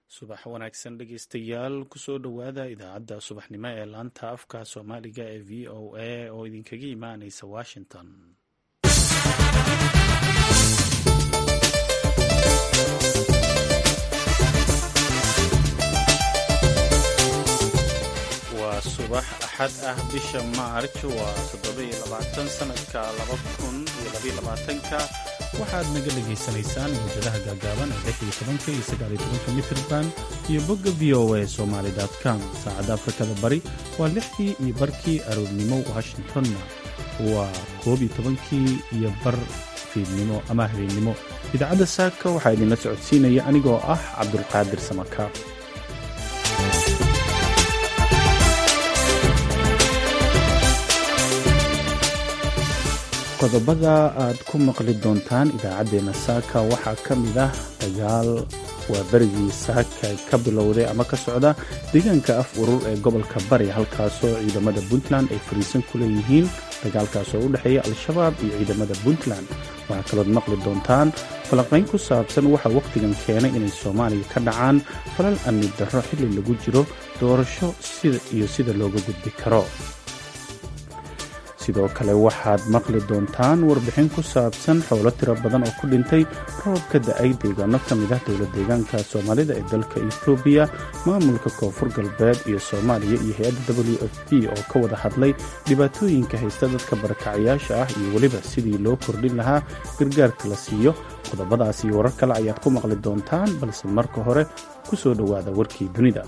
subax wanaagsan dhegeystayaal kusoo dhowaada idaacadda subaxnimo ee laanta afka soomaaliga ee v o a oo idinkaga imaaneysa washington waa subax axad ah bisha maarj waa toddobayoabaatan sanadka laba kun iyo labayolabaatanka waxaad naga dhagaysanaysaan mawjadaha gaagaaban ee lix iyo tobanka iyo sagaal iyo tobanka mitrban iyo bogga v o a somaali com saacadda afrikada bari waa lixdii iyo barkii aroornimo washingtonna waa koob iyo tobankii iyo bar fiidnimo ama habeennimo idaacadda saaka waxaa idinla socodsiinaya anigoo ah cabdulqaadir samakaab qodobada aad ku maqli doontaan idaacaddeenna saaka waxaa ka mid ah dagaal waa berigii saaka ka bilowday ama ka socda deegaanka af urur ee gobolka bari halkaasoo ciidamada puntland ay fariisan ku leeyihiin dagaalkaasoo u dhexeeya al-shabaab iyo ciidamada puntland waxaa kalood maqli doontaan falanqayn ku saabsan waxaa wakhtigan keenay inay soomaaliya ka dhacaan falal amni darro xilli lagu jiro doorasho iyo sida looga gudbi karo sidoo kale waxaad maqli doontaan warbixin ku saabsan xoolo tiro badan oo ku dhintay roob ka da-ay deegaano ka mid ah dowla deegaanka soomaalida ee dalka etoobiya maamulka koonfur galbeed iyo soomaaliya iyo hay-adda w f p oo ka wada hadlay dhibaatooyinka haysta dadka barakacayaasha ah iyo weliba sidii loo kordhin lahaa gargaarka la siiyo qodobadaas iyo warar kale ayaad ku maqli doontaan balse marka hore ku soo dhowaada warkii dunida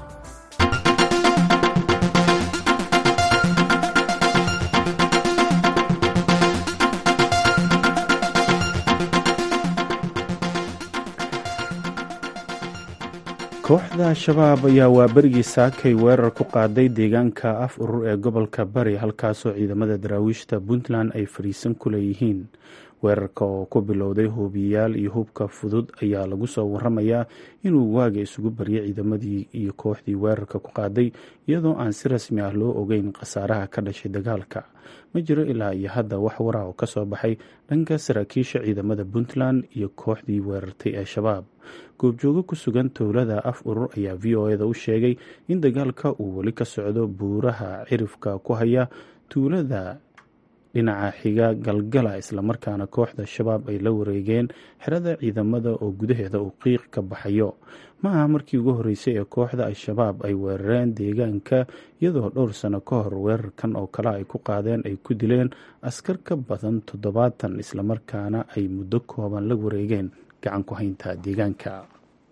kooxda al-shabaab ayaa waaberigii saakay weerar ku qaaday deegaanka af urur ee gobolka bari halkaasoo ciidamada daraawiishta puntland ay fadhiisan ku leeyihiin weerarka oo ku bilowday hoobiyayaal iyo hubka fudud ayaa lagu soo waramayaa inuu waaga isugu baryay ciidamadii iyo kooxdii weerarka ku qaaday iyadoo aan si rasmi ah loo ogeyn khasaaraha ka dhashay dagaalka ma jiro ilaa iyo hadda wax wara oo kasoo baxay dhanka saraakiisha ciidamada puntland iyo kooxdii weerartay ee shabaab goobjoogo ku sugan towlada af urur ayaa v o eda u sheegay in dagaalka uu weli ka socdo buuraha cirifka ku haya tuulada dhinaca xiga galgala islamarkaana kooxda shabaab ay la wareegeen xerada ciidamada oo gudaheeda uu qiiq ka baxayo ma aha markii ugu horreysay ee kooxda al-shabaab ay weerareen deegaanka iyadoo dhowr sano ka hor weerarkan oo kale ay ku qaadeen ay ku dileen askar ka badan toddobaatan islamarkaana ay muddo kooban la wareegeen gacan ku haynta deegaanka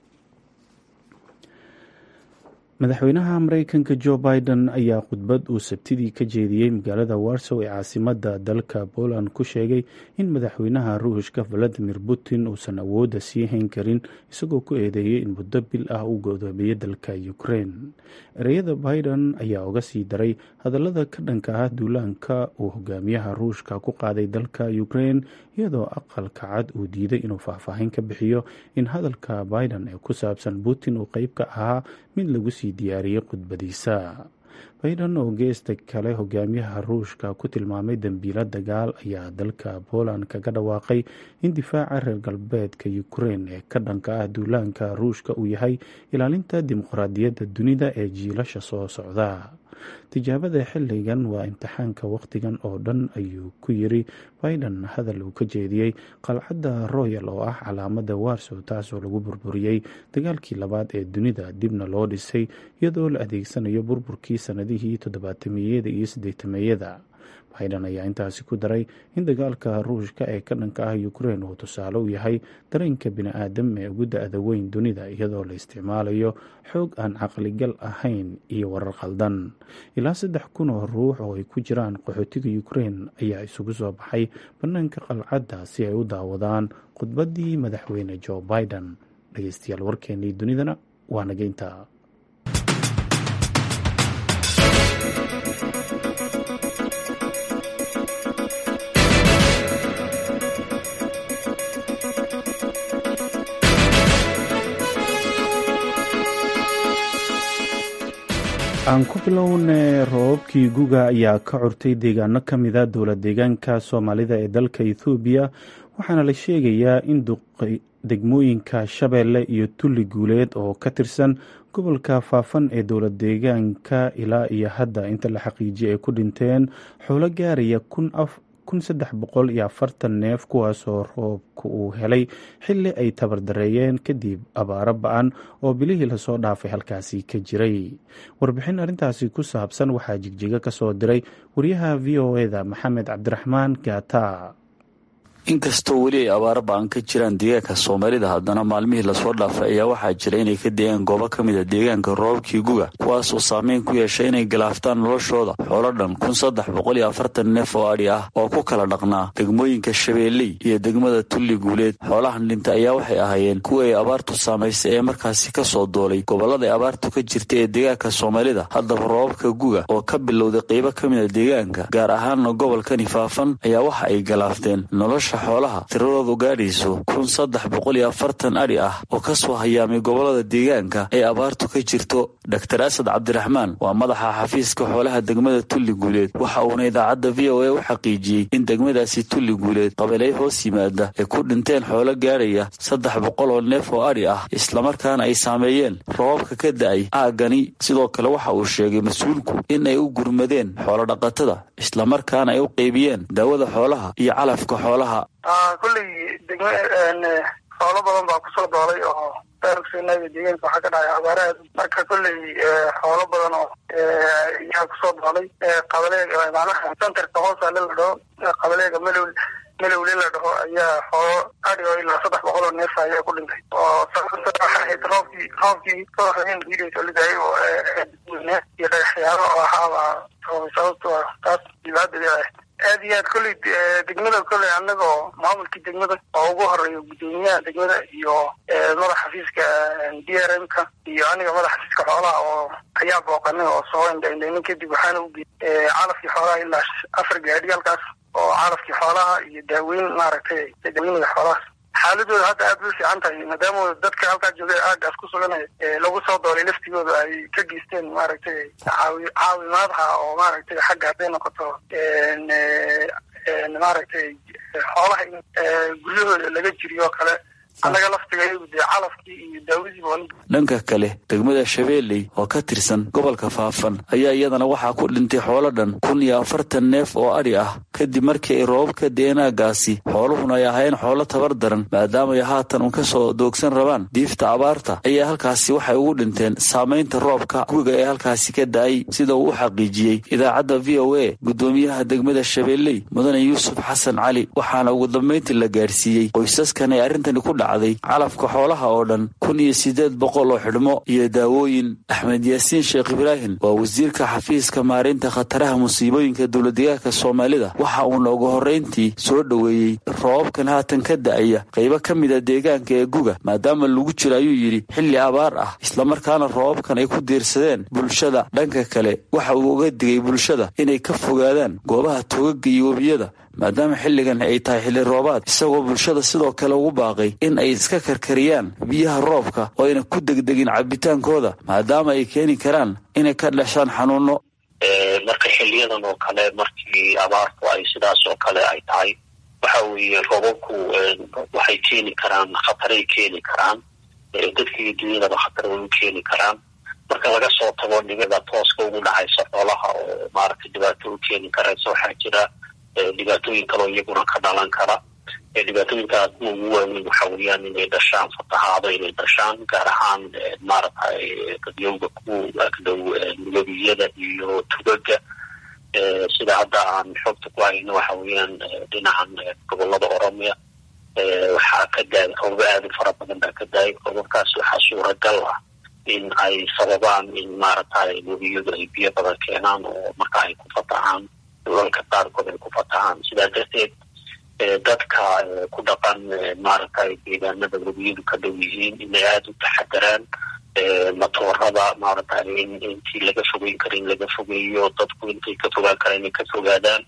madaxweynaha mareykanka jo biden ayaa khudbad uu sabtidii ka jeediyey magaalada warsow ee caasimada dalka poland ku sheegay in madaxweynaha ruushka valadimir putin uusan awoodda sii hayn karin isagoo ku eedeeyey in muddo bil ah uu godoomiyey dalka ukraine ereyada biden ayaa uga sii daray hadallada ka dhanka ah duulaanka uu hogaamiyaha ruushka ku qaaday dalka ukraine iyadoo aqalka cad uu diiday inuu faahfaahin ka bixiyo in hadalka biden ee ku saabsan putin uu qeyb ka ahaa mid lagu sii diyaariyey khudbadiisa biden oo geesta kale hogaamiyaha ruushka ku tilmaamay dembiilo dagaal ayaa dalka poland kaga dhawaaqay in difaaca reer galbeedka ukraine ee ka dhanka ah duulaanka ruushka uu yahay ilaalinta dimuqraadiyadda dunida ee jiilasha soo socda tijaabada xilligan waa imtixaanka wakhtigan oo dhan ayuu ku yiri biden hadal uu ka jeediyey qalcadda royal oo ah calaamada warsow taasoo lagu burburiyey dagaalkii labaad ee dunida dibna loo dhisay iyadoo la adeegsanayo burburkii sanadihii toddobaatameyada iyo siddeetameeyada biden ayaa intaasi ku daray in dagaalka ruushka ee ka dhanka ah ukraine uu tusaale u yahay dareenka bini-aadam ee ugu da-da weyn dunida iyadoo la isticmaalayo xoog aan caqligal ahayn iyo warar khaldan ilaa saddex kun oo ruux oo ay ku jiraan qaxootiga ukraine ayaa isugu soo baxay bannaanka qalcadda si ay u daawadaan khudbaddii madaxweyne jo biden dhegeystayaal warkeenii dunidana waa naga intaa aan ku bilowne roobabkii guga ayaa ka curtay deegaano ka mida dowla deegaanka soomaalida ee dalka ethoobiya waxaana la sheegayaa degmooyinka shabeelle iyo tulli guuleed oo ka tirsan gobolka faafan ee dowlad deegaanka ilaa iyo hadda inta la xaqiijiyay ay ku dhinteen xoolo gaaraya kun saddex boqol iyo afartan neef kuwaasoo roobka uu helay xilli ay tabardareeyeen kadib abaaro ba-an oo bilihii lasoo dhaafay halkaasi ka jiray warbixin arrintaasi ku saabsan waxaa jigjiga ka soo diray wariyaha v o eda maxamed cabdiraxmaan gaata inkastoo weli ay abaaro ba-an ka jiraan deegaanka soomaalida haddana maalmihii lasoo dhaafay ayaa waxaa jira inay ka deegaan goobo ka mid a deegaanka roobabkii guga kuwaas oo saameyn ku yeeshay inay galaaftaan noloshooda xoolo dhan kun saddex boqol iyo afartan neef oo adhi ah oo ku kala dhaqnaa degmooyinka shabeelley iyo degmada tulli guuleed xoolahan dhinta ayaa waxay ahaayeen kuwa ay abaartu saamaysay ee markaasi ka soo doolay gobollada ay abaartu ka jirta ee deegaanka soomaalida haddaba roobabka guga oo ka bilowday qeybo ka mid a deegaanka gaar ahaanna gobolkani faafan ayaa waxa ay galaafteen nolosha xoolaha tiradoodu gaadhayso kun saddex boqol iyo afartan adhi ah oo ka soo hayaamay gobollada deegaanka ee abaartu ka jirto doktor asad cabdiraxmaan waa madaxa xafiiska xoolaha degmada tulli guuleed waxa uuna idaacadda v o a u xaqiijiyey in degmadaasi tulli guuleed qabeelay hoos yimaada ay ku dhinteen xoolo gaadhaya saddex boqol oo neef oo adhi ah islamarkaana ay saameeyeen roobabka ka da-ay aaggani sidoo kale waxa uu sheegay mas-uulku in ay u gurmadeen xoolodhaqatada islamarkaana ay u qeybiyeen daawada xoolaha iyo calafka xoolaha kulley degma xoolo badan baa kusoo doolay oo daarugsanaaga deegaanka waxaa ka dhacay abaaraha marka kolley xoolo badan oo ayaa kusoo doolay qabaleega macnaha centerka hoosaale la dhaho qabaleega melow melowle la dhaho ayaa xoolo adhi oo ilaa saddex boqol oo neef ayaa ku dhintay oo waxaahayd roobkii roobkii kooxain diidayso lidaay oo iyo dhagaxyaalo oo ahaaba sababto taas dhibaadeeda ah aad iyo aad kolley degmada kolley anagoo maamulkii degmada oo ugu horeeyo guddoomiyaha degmada iyo madax xafiiska d r m ka iyo aniga madax xafiiska xoolaha oo ayaa booqanay oo soo indhaindhaynin kadib waxaana u geeyey calafkii xoolaha ilaa afar gaadhi halkaas oo calafkii xoolaha iyo daaweyn maaragtay daaweyniga xoolahaas xaaladooda hadda aad bay fiican tahay maadaama dadka halkaa joogay aagaas ku suganay lagu soo doolay laftigooda ay ka geysteen maaragtay caawi caawimaadha oo maaragtay xagga hadday noqoto maaragtay xoolaha in guryahooda laga jiriyo oo kale annaga laftigayagu dee calafkii iyo daawadiiba dhanka kale degmada shabeelley oo ka tirsan gobolka faafan ayaa iyadana waxaa ku dhintay xoolo dhan kun iyo afartan neef oo adhi ah kadib markii ay roobabka deenaagaasi xooluhuna ay ahayn xoolo tabar daran maadaama ay haatan un ka soo doogsan rabaan diifta abaarta ayaa halkaasi waxay ugu dhinteen saamaynta roobka guga ee halkaasi ka da-ay sida uu u xaqiijiyey idaacadda v o a guddoomiyaha degmada shabeelley mudane yuusuf xasan cali waxaana ugu dambayntii la gaadhsiiyey qoysaskan ay arrintani ku dhacday calafka xoolaha oo dhan kun iyo siddeed boqol oo xidhmo iyo daawooyin axmed yaasiin sheekh ibraahim waa wasiirka xafiiska maareynta khataraha musiibooyinka dowladdeegaanka soomaalida waxa uuna ugu horrayntii soo dhoweeyey roobabkan haatan ka da-aya qaybo ka mid a deegaanka ee guga maadaama lagu jiro ayuu yidhi xilli abaar ah islamarkaana roobabkan ay ku diirsadeen bulshada dhanka kale waxa uu uga digay bulshada inay ka fogaadaan goobaha togaga iyo webiyada maadaama xilligan ay tahay xilli roobaad isagoo bulshada sidoo kale ugu baaqay in ay iska karkariyaan biyaha roobka oo ayna ku degdegin cabitaankooda maadaama ay keeni karaan inay ka dhashaan xanuuno marka xiliyadan oo kale markii abaartu ay sidaas oo kale ay tahay waxa weeye roobabku waxay keeni karaan khataray keeni karaan dadkii dunyadaba khatar way u keeni karaan marka laga soo tago dhibada tooska ugu dhacaysa xoolaha oo maaragtay dhibaato u keeni karaysa waxaa jira dhibaatooyin kaloo iyaguna ka dhalan kara dhibaatooyinkaas kuwa ugu waaweyn waxa weeyaan inay dhashaan fatahaado inay dhashaan gaar ahaan maaragtay dadyowga ku agdhow webiyada iyo tugaga sida hadda aan xogta ku hayno waxa weeyaan dhinacan gobolada oromia waxaa ka daay roobaba aad u fara badan baa ka daayay roobabkaas waxaa suuragal ah in ay sababaan in maaragtay webiyadu ay biyo badan keenaan oo marka ay ku fatahaan dhulalka qaarkood ay ku fatahaan sidaa darteed dadka ku dhaqan maaragtay deegaanada webiyadu ka dhow yihiin inay aada u taxadaraan matoorada maaragtay in intii laga fogeyn kara in laga fogeeyo dadku intay ka fogaan kara inay ka fogaadaan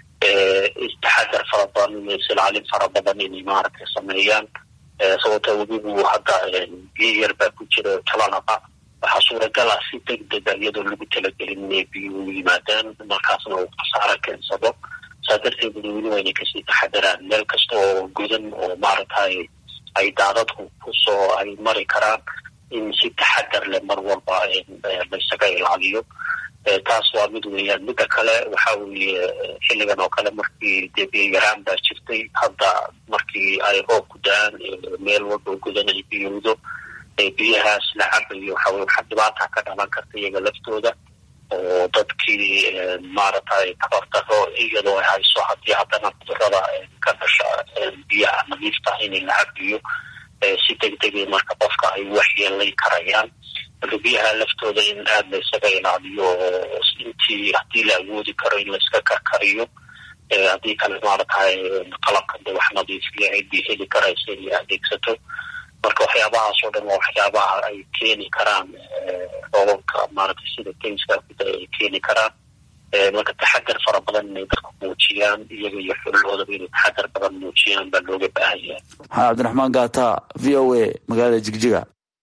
istaxadar fara badan silcalin fara badan inay maaragtay sameeyaan sababta webigu hadda biyo yar baa ku jira talanaqa waxaa suuragal ah si deg dega iyadoo lagu talagelin inay biyuhu yimaadaan markaasna uu khasaaro keensado saa darteed dadweyne waa inay kasii taxadaraan meel kasta oo godan oo maaragtay ay daadadku kusoo ay mari karaan in si taxadar leh mar walba laysaga ilaaliyo taas waa mid weeyaan midda kale waxa weeye xilligan oo kale markii dee biyo yaraan baa jirtay hadda markii ay roob ku da-aan meel walba gudan ay biyowdo biyahaas la cabayo waxa weye waxaa dhibaata ka dhalan karta iyaga laftooda oo dadkii maaragtay tabardaro iyadoo ay hayso haddii haddana cudurada ka dhasha biyaha nadiifta inay la cabiyo si degdegay marka qofka ay waxyeelayn karayaan marka biyaha laftooda in aada la ysaga ilaaliyo oo intii haddii la awoodi karo in layska karkariyo haddii kale maaragtay qalabka de wax nadiifiya ciddii heli karaysa inay adeegsato marka waxyaabahaas oo dhan waa waxyaabaha ay keeni karaan roobabka maaragtay sida keyska kuda ay keeni karaan marka taxadar fara badan inay dadku muujiyaan iyaga iyo xulahoodaba inay taxadar badan muujiyaan baa looga baahan yahay maxamed cabdiraxmaan gaata v o a magaalada jigjiga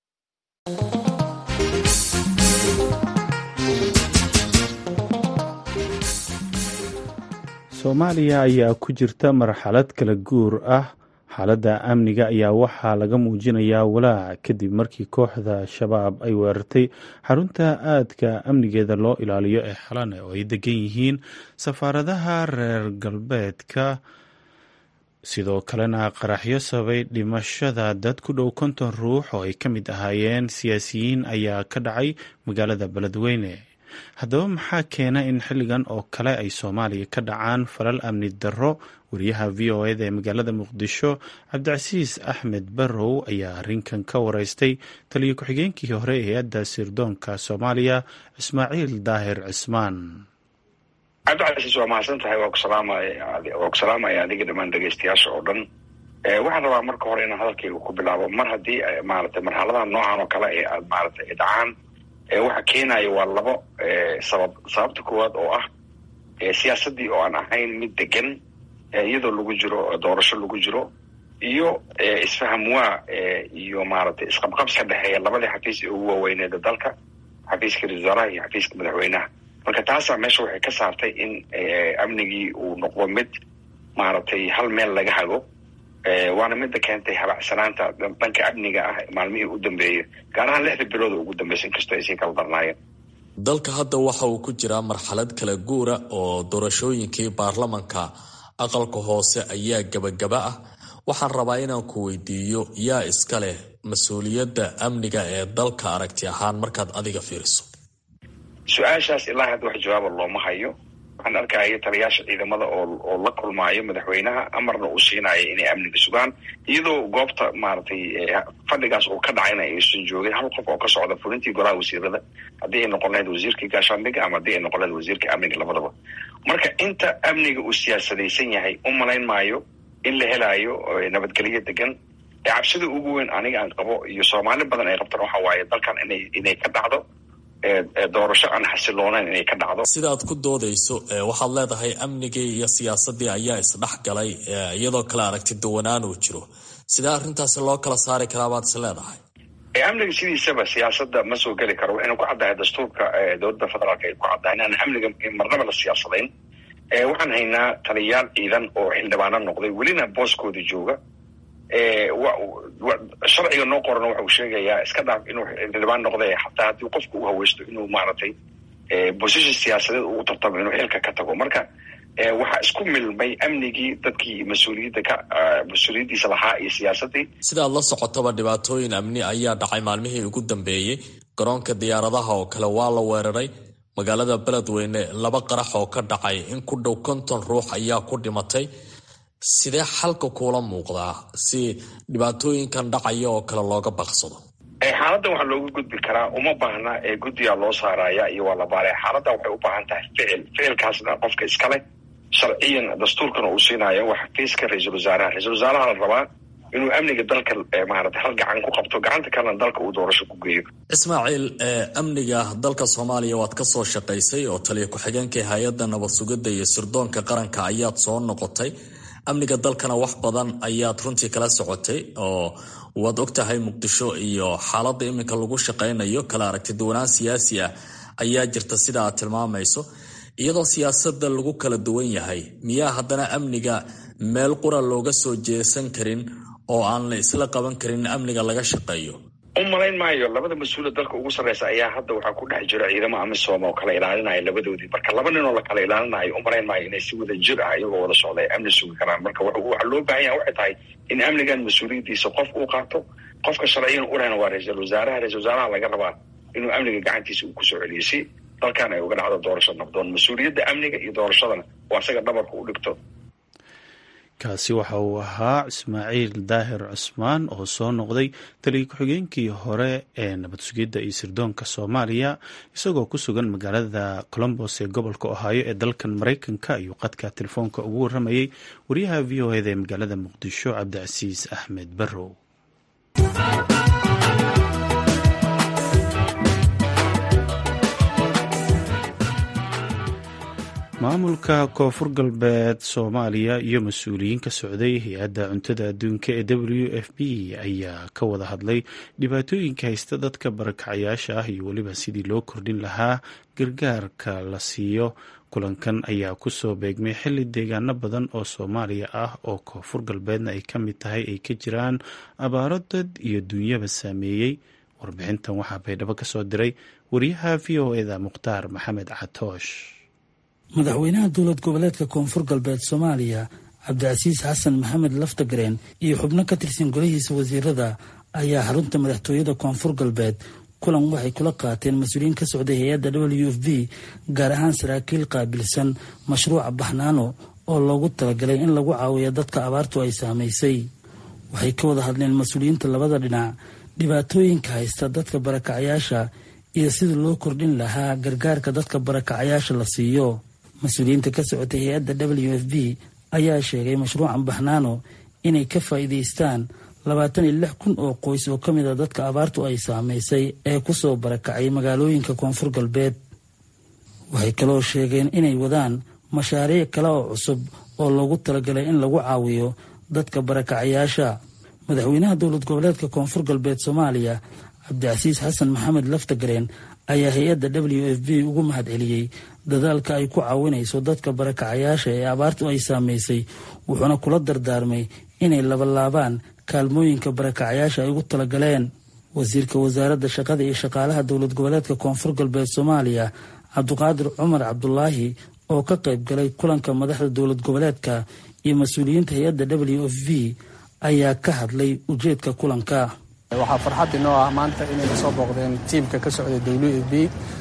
soomaaliya ayaa ku jirta marxalad kala guur ah xaaladda amniga ayaa waxaa laga muujinayaa walaac kadib markii kooxda shabaab ay weerartay xarunta aadka amnigeeda loo ilaaliyo ee xalane oo ay degan yihiin safaaradaha reer galbeedka sidoo kalena qaraxyo sabay dhimashada dad ku dhow konton ruux oo ay ka mid ahaayeen siyaasiyiin ayaa ka dhacay magaalada beledweyne haddaba maxaa keena in xilligan oo kale ay soomaaliya ka dhacaan falal amni darro wariyaha v o eda ee magaalada muqdisho cabdicasiis axmed barrow ayaa arrinkan ka wareystay taliyo ku-xigeenkii hore ee hay-adda sirdoonka soomaaliya ismaaciil daahir cismaan cabdicasiis waa mahadsan tahay waa ku salaamaya adiga dhammaan dhegeystayaasha oo dhan waxaan rabaa marka hore inaan hadalkayga ku bilaabo mar haddii maarata marxaladaha noocan oo kale ee aad maarata dhacaan waxa keenaya waa labo sabab sababta koowaad oo ah siyaasaddii oo aan ahayn mid degan iyadoo lagu jiro doorasho lagu jiro iyo isfahamwaa iyo maaragtay isqabqabs ka dhexeeya labadii xafiis ee ugu waaweyneeda dalka xafiiska ra-isul wasaaraha iyo xafiiska madaxweynaha marka taasaa meesha waxay ka saartay in amnigii uu noqdo mid maaragtay hal meel laga hago waana midda keentay habacsanaanta dhanka amniga ah maalmihii u dambeeyay gaar ahaan lixda bilood oo ugu dambaysa inkastoo ay sii kala darnaayeen dalka hadda waxa uu ku jiraa marxalad kala guura oo doorashooyinkii baarlamanka aqalka hoose ayaa gebagaba ah waxaan rabaa inaan ku weydiiyo yaa iska leh mas-uuliyadda amniga ee dalka aragti ahaan markaad adiga fiiriso su-aashaas ilaa hadda wax jawaaba looma hayo waxaan arkaya taliyaasha ciidamada oo oo la kulmaayo madaxweynaha amarna uu siinayo inay amniga sugaan iyadoo goobta maaragtay fadhigaas uu ka dhacayna aysan joogin hal qof oo ka socda fulintii golaha wasiirada haddii ay noqon lahayd wasiirkii gaashaandhiga ama haddii ay noqon lahayd wasiirka amniga labadaba marka inta amniga uu siyaasadaysan yahay u malayn maayo in la helaayo nabadgelyo degan ee cabsida ugu weyn aniga aan qabo iyo soomaali badan ay qabtaan waxa waaye dalkan inay inay ka dhacdo doorasho aan xasiloonayn inay ka dhacdo sidaad ku doodayso waxaad leedahay amnigii iyo siyaasadii ayaa isdhex galay iyadoo kale aragti duwanaan uu jiro sidee arrintaasi loo kala saari karaa baad is leedahay amniga sidiisaba siyaasada ma soo geli karo waxayna ku caddahay dastuurka dowladda federaalk ay ku caddahay inaan amniga marnaba la siyaasadayn waxaan haynaa taliyayaal ciidan oo xildhibaano noqday welina booskooda jooga sharciga noo qorana waxa uu sheegayaa iska dhaaf inuu xildhibaan noqday xataa haddii qofku u haweysto inuu maaragtay bosition siyaasadeed uu tartamo inuu xilka ka tago marka waxaa isku milmay amnigii dadkii mas-uuliyadda ka mas-uuliyaddiisa lahaa iyo siyaasadii sidaad la socotaba dhibaatooyin amni ayaa dhacay maalmihii ugu dambeeyey garoonka diyaaradaha oo kale waa la weeraray magaalada beledweyne laba qarax oo ka dhacay in ku dhow konton ruux ayaa ku dhimatay sidee xalka kuula muuqdaa si dhibaatooyinkan dhacaya oo kale looga baqsado xaaladdan waxaa looga gudbi karaa uma baahna guddigaa loo saaraya iyo waa la baaraya xaaladdan waxay u baahan tahay ficil ficilkaasna qofka iskale sharciyan dastuurkana uu siinayo waa xafiiska ra-iisul wasaaraha ra-isul wasaaraha la rabaa inuu amniga dalka maarata hal gacan ku qabto gacanta kalena dalka uu doorasho ku geeyo ismaaciil amniga dalka soomaaliya waad ka soo shaqaysay oo taliya ku-xigeenka hay-adda nabad sugidda iyo sirdoonka qaranka ayaad soo noqotay amniga dalkana wax badan ayaad runtii kala socotay oo waad ogtahay muqdisho iyo xaaladda iminka lagu shaqaynayo kala aragti duwanaan siyaasi ah ayaa jirta sida aad tilmaamayso iyadoo siyaasadda lagu kala duwan yahay miyaa haddana amniga meel qura looga soo jeesan karin oo aan la isla qaban karin amniga laga shaqeeyo u malayn maayo labada mas-uula dalka ugu sarreysa ayaa hadda waxaa ku dhex jira ciidamo amisom oo kala ilaalinaya labadoodii marka laba nin oo la kala ilaalinayo u malayn maayo inay si wada jir ah iyagoo wada socda ay amni sugi karaan marka waxaa loo baahan yaha waxay tahay in amnigan mas-uuliyaddiisa qof uu qaato qofka sharciyan u lehna waa ra-iisul wasaaraha ra-isul wasaaraha laga rabaa inuu amniga gacantiisa uu kusoo celiyo si dalkan ay uga dhacdo doorasho nabdoon mas-uuliyadda amniga iyo doorashadana oo asaga dhabarka u dhigto kaasi waxa uu ahaa ismaaciil daahir cusmaan oo soo noqday taliya ku-xigeenkii hore ee nabad sugidda iyo sirdoonka soomaaliya isagoo ku sugan magaalada colombos ee gobolka ohaayo ee dalkan maraykanka ayuu qadka telefoonka ugu waramayey wariyaha v o eda ee magaalada muqdisho cabdicasiis axmed barrow maamulka koonfur galbeed soomaaliya iyo mas-uuliyiin ka socday hay-adda cuntada adduunka ee w f b ayaa ka wada hadlay dhibaatooyinka haysta dadka barakacayaasha ah iyo weliba sidii loo kordhin lahaa gargaarka la siiyo kulankan ayaa kusoo beegmay xilli deegaano badan oo soomaaliya ah oo koonfur galbeedna ay ka mid tahay ay ka jiraan abaaro dad iyo duunyaba saameeyey warbixintan waxaa baydhabo ka soo diray wariyaha v o eda mukhtaar maxamed catoosh madaxweynaha dowlad goboleedka koonfur galbeed soomaaliya cabdicasiis xasan maxamed laftagareen iyo xubno ka tirsan golihiisa wasiirada ayaa xarunta madaxtooyada koonfur galbeed kulan waxay kula qaateen mas-uuliyiin ka socday hay-adda w f b gaar ahaan saraakiil qaabilsan mashruuca baxnaano oo loogu talagalay in lagu caawiyo dadka abaartu ay saamaysay waxay ka wada hadleen mas-uuliyiinta labada dhinac dhibaatooyinka haysta dadka barakacayaasha iyo sidii loo kordhin lahaa gargaarka dadka barakacayaasha la siiyo mas-uuliyiinta ka socotay hay-adda w f b ayaa sheegay mashruucan baxnaano inay ka faa'iidaystaan labaatan iyo lix kun oo qoys oo ka mid a dadka abaartu ay saamaysay ee kusoo barakacay magaalooyinka koonfur galbeed waxay kaloo sheegeen inay wadaan mashaariic kale oo cusub oo loogu talagalay in lagu caawiyo dadka barakacayaasha madaxweynaha dowlad goboleedka koonfur galbeed soomaaliya cabdicasiis xasan maxamed laftagareen ayaa hay-adda w f b ugu mahad celiyey dadaalka ay ku caawinayso dadka barakacayaasha ee abaartu ay saamaysay wuxuuna kula dardaarmay inay labalaabaan kaalmooyinka barakacayaasha ay ugu talagaleen wasiirka wasaaradda shaqada iyo shaqaalaha dowlad goboleedka koonfur galbeed soomaaliya cabdiqaadir cumar cabdulaahi oo ka qayb galay kulanka madaxda dowlad goboleedka iyo mas-uuliyiinta hay-adda w f b ayaa ka hadlay ujeedka kulanka waxaa farxad inoo ah maanta inayna soo booqdeen tiimka ka socday w f b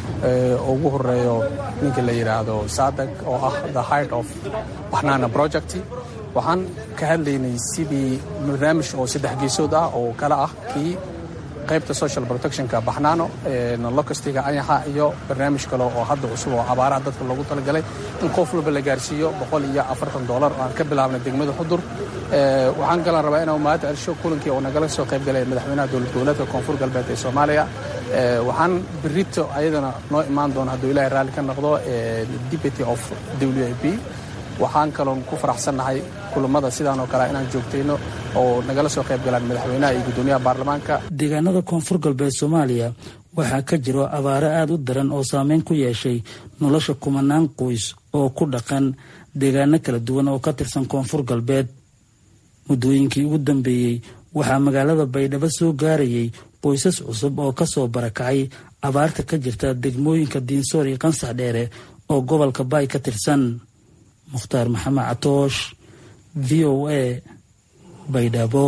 oo ugu horeeyo ninka la yidhaahdo sadag oo ah the heart of baxnaana project waxaan ka hadlaynay sidii barnaamij oo saddex geesood ah oo kale ah kii qaybta social protectionka baxnaano locastiga anyaxa iyo barnaamij kale oo hadda cusub oo abaaraha dadka loogu talagalay in qof walba la gaarsiiyo boqol iyo afartan doolar oo aan ka bilaabnay degmada xudur waxaan galan rabaa inaan mahad celsho kulankii oo nagala soo qayb galay madaxweynaha dowlad goboleedka koonfur galbeed ee soomaaliya waxaan berito ayadana noo imaan doona hadduu ilahay raalli ka noqdo deputy of w a p waxaan kaloon ku faraxsannahay kulamada sidaan oo kale inaan joogtayno oo nagala soo qayb galaan madaxweynaha iyo guddoomiyaha baarlamaanka deegaanada koonfur galbeed soomaaliya waxaa ka jiro abaaro aada u daran oo saameyn ku yeeshay nolosha kumanaan qoys oo ku dhaqan deegaano kala duwan oo ka tirsan koonfur galbeed muddooyinkii ugu dambeeyey waxaa magaalada baydhabo soo gaarayay qoysas cusub oo kasoo barakacay abaarta ka jirta degmooyinka diinsoor iyo qansax dheere oo gobolka baay ka tirsan mukhtaar maxamed catoosh v o a baydhabo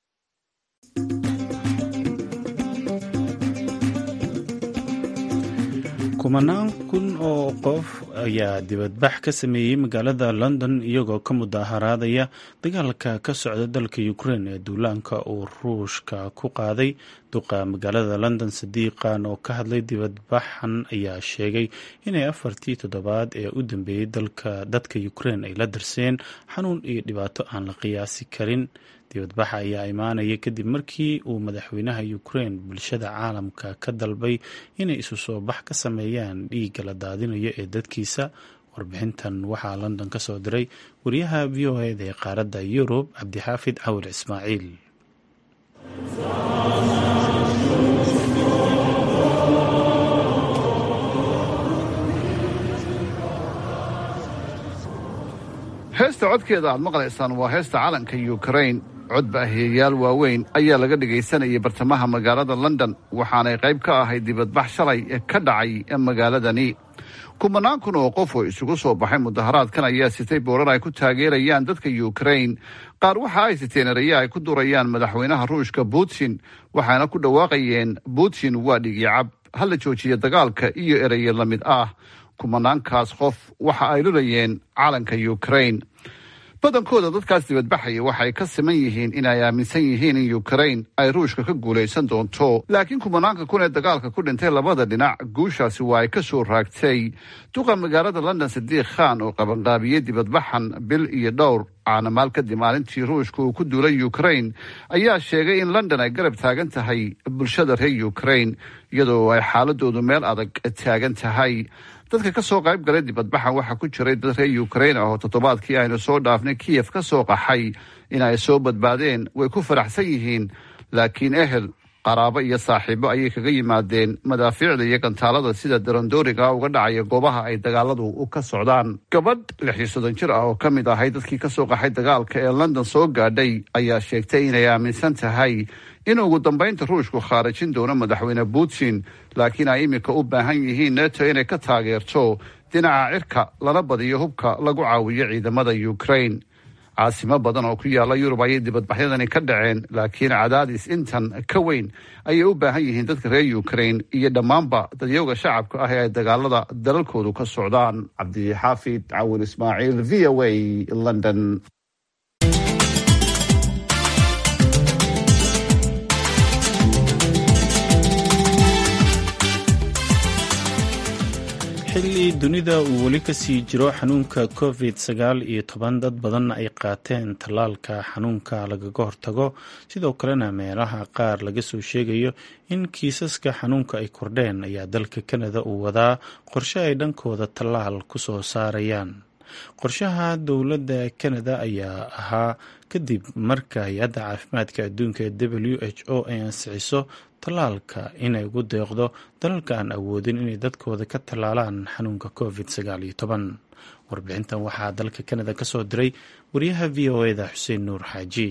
kumanaan kun oo qof ayaa dibadbax ka sameeyey magaalada london iyagoo ka mudaharaadaya dagaalka ka socda dalka ukrein ee duulaanka uu ruushka ku qaaday duqa magaalada london sadiiqan oo ka hadlay dibadbaxan ayaa sheegay inay afartii toddobaad ee u dambeeyey dadka ukrein ay la darseen xanuun iyo dhibaato aan la qiyaasi karin dibadbaxa ayaa imaanaya kadib markii uu madaxweynaha ukrein bulshada caalamka ka dalbay inay isu soo bax ka sameeyaan dhiigga la daadinayo ee dadkiisa warbixintan waxaa london ka soo diray wariyaha v o eda ee qaaradda yurub cabdixaafid cawil ismaaciil heesta codkeeda aad maqlaysaan waa heesta calanka ukrain codbaahiyayaal waaweyn ayaa laga dhagaysanayay bartamaha magaalada london waxaanay qayb ka ahayd dibadbax shalay ka dhacay magaaladani kumanaan kun oo qof oo isugu soo baxay mudaharaadkan ayaa sitay boorar ay ku taageerayaan dadka ukrain qaar waxa ay siteen eraye ay ku durayaan madaxweynaha ruushka putin waxaana ku dhawaaqayeen putin waa dhigicab hala joojiya dagaalka iyo eraye la mid ah kumanaankaas qof waxa ay lulayeen calanka ukrain badankooda dadkaas dibadbaxaya waxay ka siman yihiin inay aaminsan yihiin in ukrain ay ruushka ka guulaysan doonto laakiin kumanaanka kun ee dagaalka ku dhintay labada dhinac guushaasi waa ay ka soo raagtay duqa magaalada london sadiiq khan oo qabanqaabiyey dibadbaxan bil iyo dhowr caanamaal kadib maalintii ruushka uu ku duulay ukrain ayaa sheegay in london ay garab taagan tahay bulshada reer ukrain iyadoo ay xaaladoodu meel adag taagan tahay dadka ka soo qayb galay dibadbaxan waxaa ku jiray dad reer ukrain ah oo toddobaadkii aynu soo dhaafnay kiyef ka soo qaxay in ay soo badbaadeen way ku faraxsan yihiin laakiin ehel qaraabo iyo saaxiibo ayay kaga yimaadeen madaafiicda iyo gantaalada sida darandooriga uga dhacaya goobaha ay dagaaladu ka socdaan gabadh lix iyo soddon jir ah oo ka mid ahay dadkii ka soo qaxay dagaalka ee london soo gaadhay ayaa sheegtay inay aaminsan tahay in ugu dambaynta ruushku khaarajin doono madaxweyne putin laakiin ay iminka u baahan yihiin neto inay ka taageerto dhinaca cirka lana badiyo hubka lagu caawiyo ciidamada ukrain caasimo badan oo ku yaala yurub ayay dibadbaxyadani ka dhaceen laakiin cadaadis intan ka weyn ayay u baahan yihiin dadka reer ukrain iyo dhammaanba dadyowga shacabka ah ee ay dagaalada dalalkoodu ka socdaan cabdixaafid cawil ismaaciil v o a london xilli dunida uu weli kasii jiro xanuunka covid sagaal iyo toban dad badan ay qaateen tallaalka xanuunka lagaga hortago sidoo kalena meelaha qaar laga soo sheegayo in kiisaska xanuunka ay kordheen ayaa dalka kanada uu wadaa qorshe ay dhankooda tallaal ku soo saarayaan qorshaha dowladda kanada ayaa ahaa kadib marka hay-adda caafimaadka adduunka ee w h o ay ansixiso tallaalka inay ugu deeqdo dalalka aan awoodin inay dadkooda ka tallaalaan xanuunka covid sagaal iyo toban warbixintan waxaa dalka kanada ka soo diray wariyaha v o eda xuseen nuur xaaji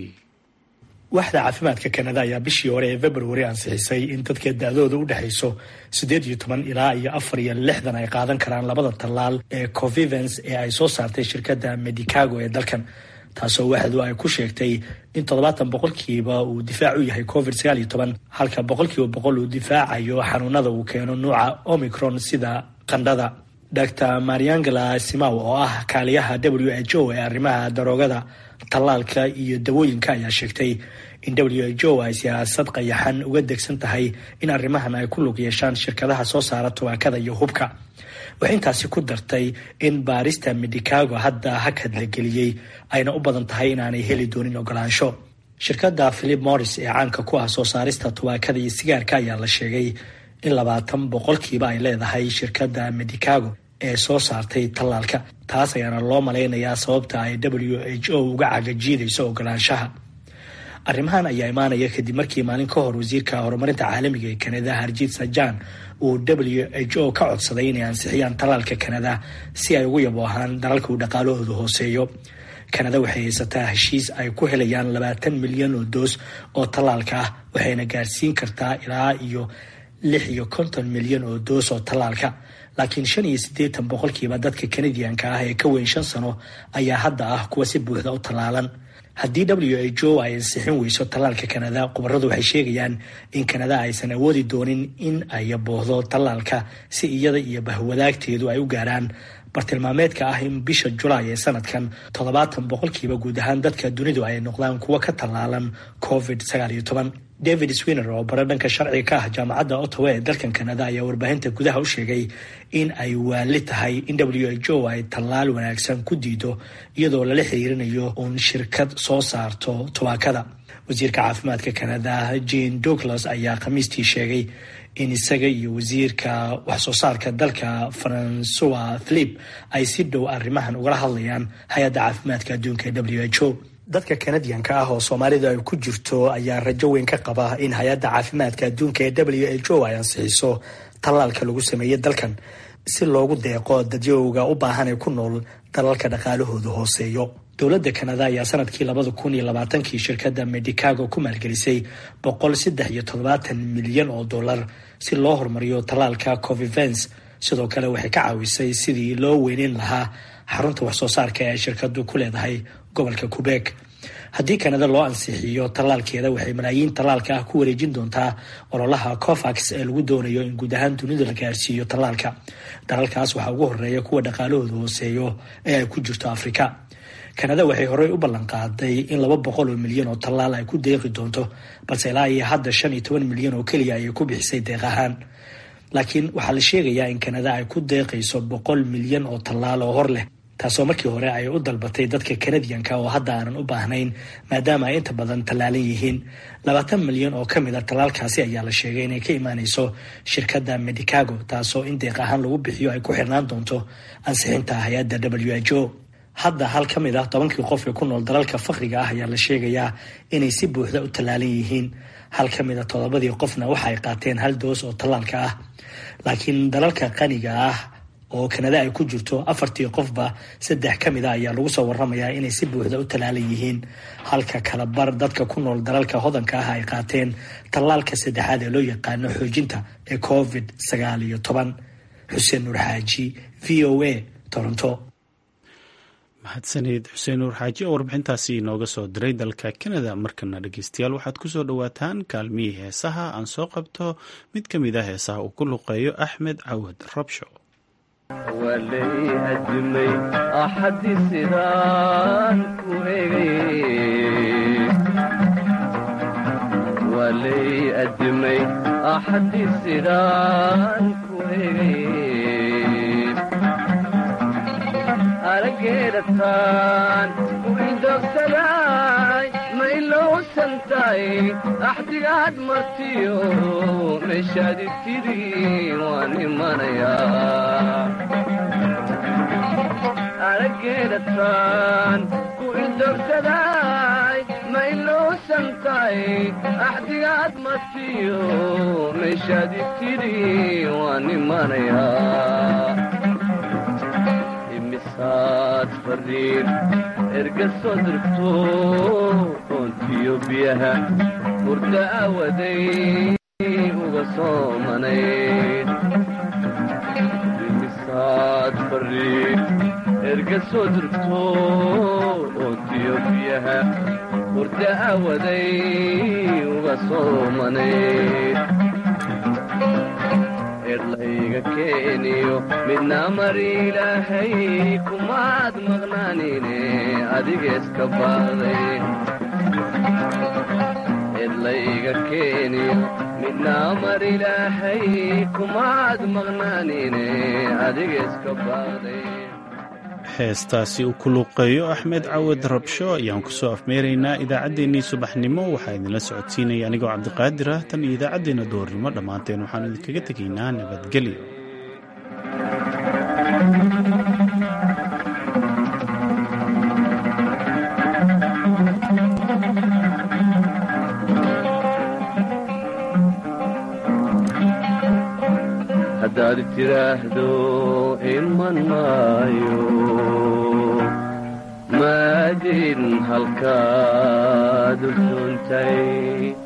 waaxda caafimaadka kanada ayaa bishii hore ee februari ansixisay in dadka da-dooda u dhexayso siddeed iyo toban ilaa iyo afar iyo lixdan ay qaadan karaan labada tallaal ee covivens ee ay soo saartay shirkadda medicago ee dalkan taasoo waaxdu ay ku sheegtay in toddobaatan boqolkiiba uu difaac u yahay covid sagaal iyo toban halka boqolkiiba boqol uu difaacayo xanuunada uu keeno nuuca omicron sida qandhada dr mariangela simaw oo ah kaaliyaha w h o ee arrimaha daroogada tallaalka iyo dawooyinka ayaa sheegtay in w h o ay siyaasad qayaxan uga degsan tahay in arrimahan ay ku lug yeeshaan shirkadaha soo saara tubaakada iyo hubka waxay intaasi ku dartay in baarista medicago hadda hakad la geliyey ayna u badan tahay inaanay heli doonin ogolaansho shirkadda philip morris ee caanka ku ah soo saarista tubaakada iyo sigaarka ayaa la sheegay in labaatan boqolkiiba ay leedahay shirkadda medicago ee soo saartay tallaalka taas ayaana loo malaynayaa sababta ay w h o uga cagajiidayso ogolaanshaha arrimahan ayaa imaanaya kadib markii maalin ka hor wasiirka horumarinta caalamiga ee kanada harjiit sajan uu w h o ka codsaday inay ansixiyaan tallaalka kanada si ay ugu yaboohaan dalalka uu dhaqaalahoodu hooseeyo kanada waxay haysataa heshiis ay ku helayaan labaatan milyan oo doos oo tallaalka ah waxayna gaarsiin kartaa ilaa iyo lix iyo konton milyan oo doos oo tallaalka laakiin shan iyo siddeetan boqolkiiba dadka kanadiyanka ah ee ka weyn shan sano ayaa hadda ah kuwa si buuxda u tallaalan haddii w h o ay ansixin weyso tallaalka kanada khubaradu waxay sheegayaan in kanada aysan awoodi doonin in ay yaboohdo tallaalka si iyada iyo bahwadaagteedu ay u gaaraan bartilmaameedka ah in bisha julaay ee sanadkan toddobaatan boqolkiiba guud ahaan dadka dunidu ay noqdaan kuwa ka tallaalan covid sagaal iyo toban david swiner oo bare dhanka sharciga ka ah jaamacadda ottawa ee dalkan kanada ayaa warbaahinta gudaha u sheegay in ay waali tahay in w h o ay tallaal wanaagsan ku diido iyadoo lala xiriirinayo uun shirkad soo saarto tubaakada wasiirka caafimaadka kanada jane douglas ayaa khamiistii sheegay in isaga iyo wasiirka waxsoo saarka dalka francois philip ay si dhow arrimahan ugala hadlayaan hay-adda caafimaadka adduunka ee w h o dadka kanadiyanka ah oo soomaalidu ay ku jirto ayaa rajo weyn ka qaba in hay-adda caafimaadka adduunka ee w h o ay ansixiso tallaalka lagu sameeyey dalkan si loogu deeqo dadyowga u baahan ee ku nool dalalka dhaqaalahoodu hooseeyo dowladda kanada ayaa sanadkii labada kun iyo labaatankii shirkadda medicago ku maalgelisay boqol saddex iyo toddobaatan milyan oo dollar si loo horumariyo tallaalka covivens sidoo kale waxay ka caawisay sidii loo weyneyn lahaa xarunta waxsoo saarka ee shirkadu ku leedahay gobolka quebec haddii kanada loo ansixiyo tallaalkeeda waxay malaayiin tallaalka ah ku wareejin doontaa ololaha covax ee lagu doonayo in guud ahaan dunida la gaarsiiyo tallaalka dalalkaas waxaa ugu horeeya kuwa dhaqaalahooda hooseeyo ee ay ku jirto afrika kanada waxay horey u ballan qaaday in laba boqol oo milyan oo tallaal ay ku deeqi doonto balse ilaa iyo hadda shan iyo toban milyan oo keliya ayay ku bixisay deeq ahaan laakiin waxaa la sheegayaa in kanada ay ku deeqayso boqol milyan oo tallaal oo hor leh taasoo markii hore ay u dalbatay dadka kanadiyanka oo hadda aanan u baahnayn maadaama ay inta badan tallaalan yihiin labaatan milyan oo ka mid a tallaalkaasi ayaa la sheegay inay ka imaanayso shirkadda medicago taasoo in deeq ahaan lagu bixiyo ay ku xirnaan doonto ansixinta hay-adda w h o hadda hal ka mid ah tobankii qof ee ku nool dalalka fakriga ah ayaa la sheegayaa inay si buuxda u tallaalan yihiin hal ka mid a toddobadii qofna waxa ay qaateen hal doos oo tallaalka ah laakiin dalalka qaniga ah oo kanada ay ku jirto afartii qofba saddex ka mid a ayaa lagu soo waramayaa inay si buuxda u tallaalan yihiin halka kala bar dadka ku nool dalalka hodanka ah ay qaateen tallaalka saddexaad ee loo yaqaano xoojinta ee covid sagaal iyo toban xuseen nuur xaaji v o a toronto mahadsaneed xuseen nuur xaaji oo warbixintaasi inooga soo diray dalka kanada markana dhegeystayaal waxaad ku soo dhowaataan kaalmihii heesaha aan soo qabto mid ka mid a heesaha uu ku luqeeyo axmed cawad rabsho walay adimay axadii sidaan ku egay walay adimay axadii sidaan ku egay arageedhataan u indogsaday ma ilowsantahay axdigaad martiyo meeshaadi tidhi waan imanayaa arageedhataan ku indogsaday ma ilowsantahay axdigaad martiyo meeshaadi tidhi waan imanayaa imisaad fariin erga soo dirto oontiyo biyaha hurda aawaday uga soomanayd imisaad fariin erga soo dirto oontiyo biyaha hurda aawaday uga soomanayd erlayga keeniyo midna mar ilaahay kumaad maqnaanine adigeeska baaday erlayga keeniyo midna mar ilaahay kumaad maqnaanine adigeeska baaday heestaasi uu ku luuqeeyo axmed cawad rabsho ayaan kusoo afmeeraynaa idaacaddeenii subaxnimo waxaa idinla socodsiinaya anigoo cabdiqaadir ah tan iyo idaacaddeenna doornimo dhammaanteen waxaan idinkaga tegaynaa nabadgelyo haddaad tiraahdo iman maayo maadin halkaad u suuntay